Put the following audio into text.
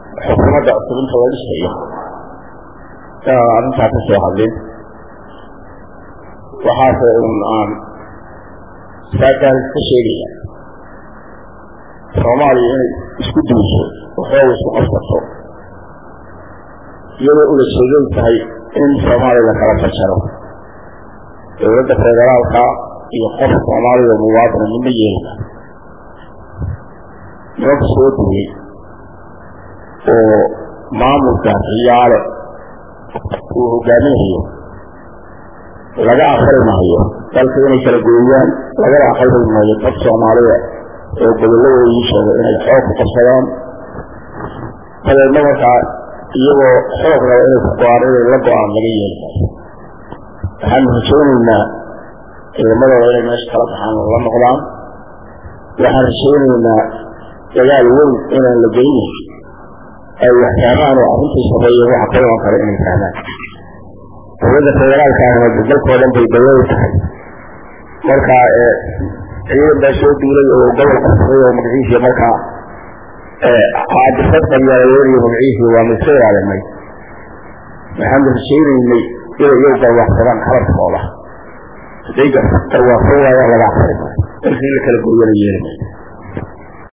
xukuumadda cusub inta la dhisayo inaan arrintaa ka soo hadlin waxaase un aan saakaas ka sheegaya soomaaliya inay isku duuso waxooga isku qabsato iyadoo ula jeedan tahay in soomaaliya la kala fajaro dowladda federaalka iyo qof soomaaliya muwaadina midna yeelina nimanka soo duway oo maamulka ciyaale uu hogaaminayo laga aqbali maayo dalka inay kala gooyaan lagana aqbali maayo dad soomaalida oo gobolladooda ii sheega inay xoog ku qabsadaan dabeedna markaa iyagoo xoog raba inay ku go-aan inay la go-aan laga yeeli maayo waxaanu rajaynaynaa ciidamadooda inay meesha kala baxaan oo la noqdaan waxaan rajaynaynaa dagaal weyn inaan la geynin ay wax fahmaan oo arrintii sameeye waxa ka iman kara inay fahmaan dowladda federaalka ahna dalkoo dhan bay dawladu tahay marka ciidan baa soo duulay oo gobol qabsaday oo magaciisii markaa caadifad qabyaaladooda magaciisii waa mayska ilaalinay waxaanu rajaynaynay inay iyagu garwaaqsadaan xabadkooda hadday garwaaqsan waayaan laga aqbali maayo dalkii la kala gooyana yeeli maayo